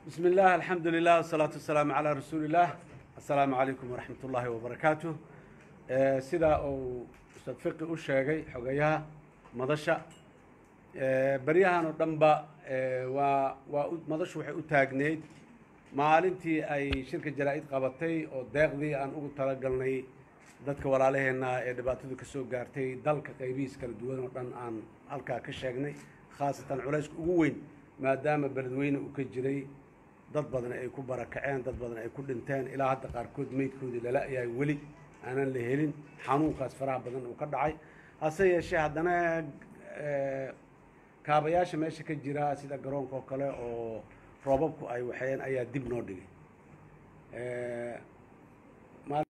بسم الله الحمد لله والصلاة والسلام على رسول الله السلام عليكم ورحمة الله وبركاته آه، سida uu ustaad fiqi u sheegay xogayaha madasha آه، baryahan oo dhanba آه، waa waa u- madashu waxay u taagneyd maalintii ay shirka jaraa-id qabatay oo deeqdii aan ugu talagalnay dadka walaalaheena ee dhibaatadu ka soo gaartay dalka qaybihiis kala duwan oo dhan aan halkaa ka sheegnay khaasatan culayska ugu weyn maadaama beledweyne uu ka jiray dad badan ay ku barakaceen dad badan ay ku dhinteen ilaa hadda qaarkood meydkoodii lala yahay weli aanan la helin xanuunkaas faraha badan uu ka dhacay hase yeeshee haddana eh, kaabayaasha meesha ka jira sida garoonka oo kale oo roobabku ay waxeen ayaa dib noo dhigay Eh, maal-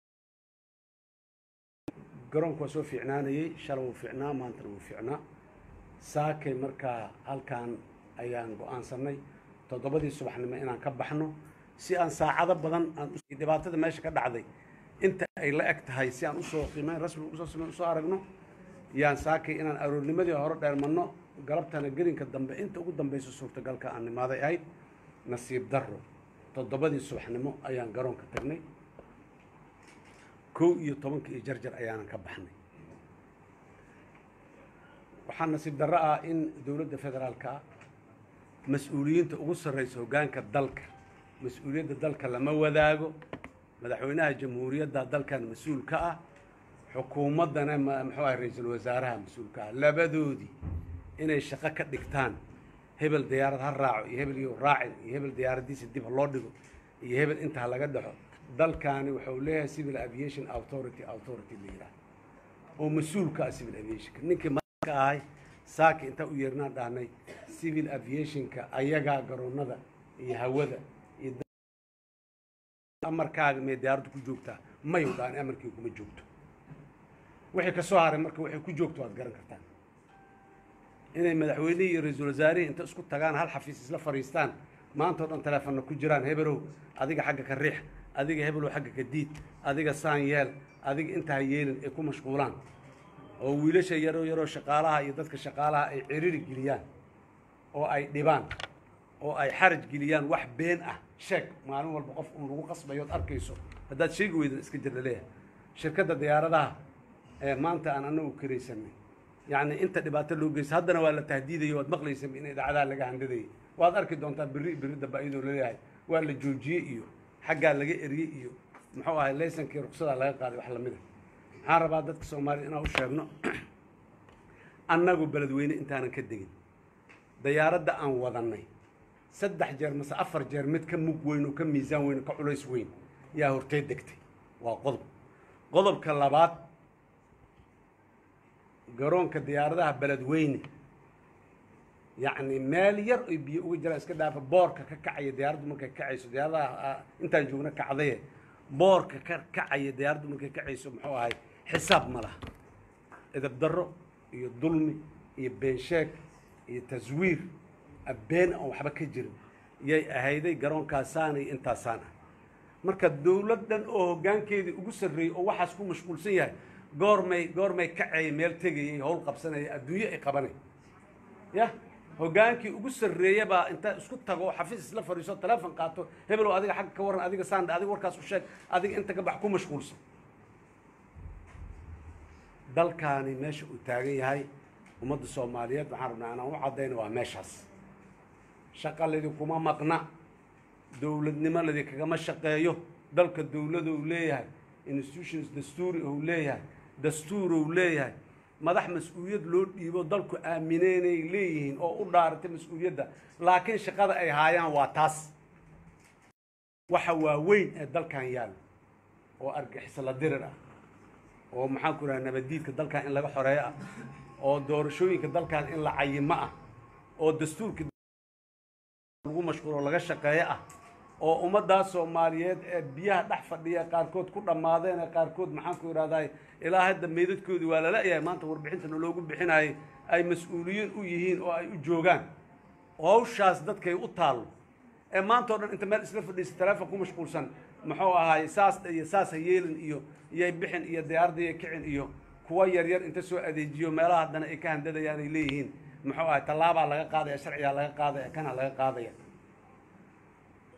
garoonku waa soo fiicnaanayey shalay wuu fiicnaa maantana wuu fiicnaa saakay markaa halkan ayaan go-aansanay toddobadii subaxnimo inaan ka baxno si aan saacado badan aan u- dhibaatada meesha ka dhacday inta ay la eg tahay si aan usoo qiimeyn rasmi usoo sameyn usoo aragno yaan saakay inaan aroornimadii hore dheermanno galabtana gelinka dambe inta ugu dambeysa suurtagalka aan nimaaday ahayd nasiib darro toddobadii subaxnimo ayaan garoonka tagnay kow iyo tobanka iyo jarjar ayaanan ka baxnay waxaa nasiib darro ah in dowladda federaalka ah mas-uuliyiinta ugu sarreysa hoggaanka dalka mas-uuliyadda dalka lama wadaago madaxweynaha jamhuuriyadda dalkan mas-uul ka ah xukuumaddana ma- muxuu ahay ra-iisul wasaaraha mas-uul ka ah labadoodii inay shaqo ka dhigtaan hebel diyaarad ha raaco iyo hebel iyo raacin iyo hebel diyaaraddiisa dib ha loo dhigo iyo hebel inta ha laga dhexo dalkaani wuxuu leeyahay civil aviation authority authority la yidhaah oo mas-uul ka ah civil aviationka ninkii ka ahay saaki intaan u yeernaan dhahnay civil aviationka ayagaa garoonada iyo hawada iyo da- amarkaaga mee diyaaraddu ku joogtaa mayu dhaan amarkii kuma joogto wixii ka soo haray marka waxay ku joogto waad garan kartaan inay madaxweynihii iyo ra-iisul wasaarihii inta isku tagaan hal xafiis isla fadhiistaan maanta oo dhan teleefonna ku jiraan hebelow adiga xagga ka riix adiga hebelow xagga ka diid adiga saan yeel adiga inta ha yeelin ay ku mashquulaan oo wiilasha yaroo yaroo shaqaalaha iyo dadka shaqaalaha ay ciriri geliyaan oo ay dhibaan oo ay xaraj geliyaan wax been ah sheeg maalin walba qof un lagu qasbayo ood arkayso haddaad sheegi weydan iska jir laleeyahay shirkadda diyaaradaha ee maanta aan anagu karaysanay yacni inta dhibaato loo geysta haddana waa la tahdiidayo waad maqlaysa in idaacadaha laga handadayay waad arki doontaa berri berri dambe iyadoo laleeyahay waa la joojiyey iyo xaggaa laga eriyey iyo muxuu ahay laysankii ruqsadaa laga qaaday wax lamid a waxaan rabaa dadka soomaaliya inaan u sheegno annagu beledweyne intaanan ka degin dayaaradda aan wadannay saddex jeer mase afar jeer mid ka mug weyn oo ka miisaan weyn oo ka culays weyn yaa hortay degtay waa qodob qodobka labaad garoonka diyaaradaha beledweyne yacni meel yar oy biyo uga jiraan iska dhaafa boorka ka kacaya diyaaraddu markay kacayso diyaaradaha ah, intaan joogna kacdaye boorka ka kacaya diyaaraddu markay kacayso muxuu ahay xisaab ma laha edab darro iyo dulmi iyo beensheeg iyo taswiir been aan waxba ka jirin yay ahayday garoonkaasaan iyo intaasaan ah marka dowlad dhan oo hoggaankeedii ugu sarreeyey oo waxaas ku mashquulsan yahay goormay goormay kacayay meel tegayay howl qabsanaya adduunyo ay qabanay ya hoggaankii ugu sarreeya baa inta isku tago oo xafiis isla fadhiiso teleefon qaato hebelow adiga xagga ka warran adiga saandha adiga warkaas u sheeg adiga inta ka bax ku mashquulsan dalkaani meesha uu taagan yahay ummadda soomaaliyeed waxaan rabnaa inaan u caddayno waa meeshaas shaqa kuma maqna dowladnimo kagama shaqeeyo dalka dowlada uu leeyahay institutions dastuuri uu leeyahay dastuur uu leeyahay madax mas-uuliyad loo dhiibo dalku aamineenay leeyihiin oo u dhaaratay mas-uuliyadda laakiin shaqada ay haayaan waa taas waxa waaweyn ee dalkan yaalo oo argixisla dirir ah oo maxaan ku idhaha nabaddiidka dalkan in laga xoreeyo ah oo doorashooyinka dalkan in la cayimo ah oo dastuurka lagu mashquulo laga shaqeeyo ah oo ummaddaas soomaaliyeed ee biyaha dhex fadhiya qaarkood ku dhammaadeen ee qaarkood maxaan ku idhahdaa ilaa hadda meydadkoodii waa lala yahay maanta warbixintana loogu bixinayay ay mas-uuliyiin u yihiin oo ay u joogaan hawshaas dadkay u taallo ee maanta o dhan inta meel isla fadhiisa teleefon ku mashquulsan muxuu ahaay saas iyo saas ha yeelin iyo iyay bixin iyo diyaaradda iyo kicin iyo kuwa yaryar inta soo adeejiyo meelaha haddana ay ka handadayaan ay leeyihiin muxuu ahay tallaabaa laga qaadaya sharcigaa laga qaadaya kana laga qaadaya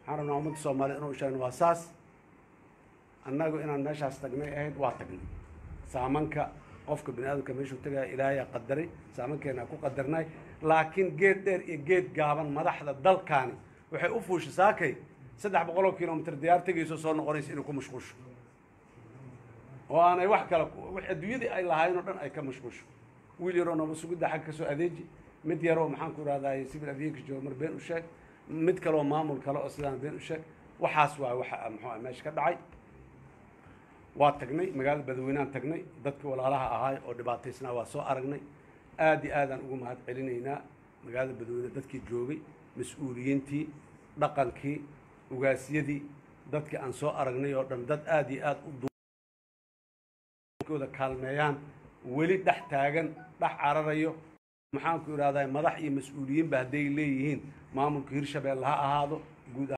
waxaan rabnaa ummadda soomaaliyed inuu sheegno waa saas annagu inaan meeshaas tagnay ahayd waa tagnay saamanka qofka bini aadamka meeshuu tagaya ilaahayaa qadaray saamankeena ku qadarnay laakiin geed dheer iyo geed gaaban madaxda dalkaani waxay u fuusha saakay saddex boqol oo kilomitr diyaar tegayso soo noqonaysa inay ku mashquusho oo aanay wax kale wax adduunyadii ay lahaayeen oo dhan ay ka mashquusho wiil yaroo naba sugidda xag ka soo adeeji mid yaroo maxaan ku ihahdaay civil aviation jooga mar been u sheeg mid kaleoo maamul kale oo sidaan been u sheeg waxaas waa waxa muxuu ah meesha ka dhacay waa tagnay magaalada badweyneaan tagnay dadka walaalaha ahaay oo dhibaataysnaa waa soo aragnay aad iyo aadaan ugu mahad celinaynaa magaalada badweyne dadkii joogay mas-uuliyiintii dhaqankii ugaasyadii dadkii aan soo aragnay oo dhan dad aad iyo aad u kooda kaalmeeyaan weli dhex taagan dhex cararayo maxaan ku idhahdaa madax iyo mas-uuliyiinba hadday leeyihiin maamulka hirshabeelle ha ahaado guud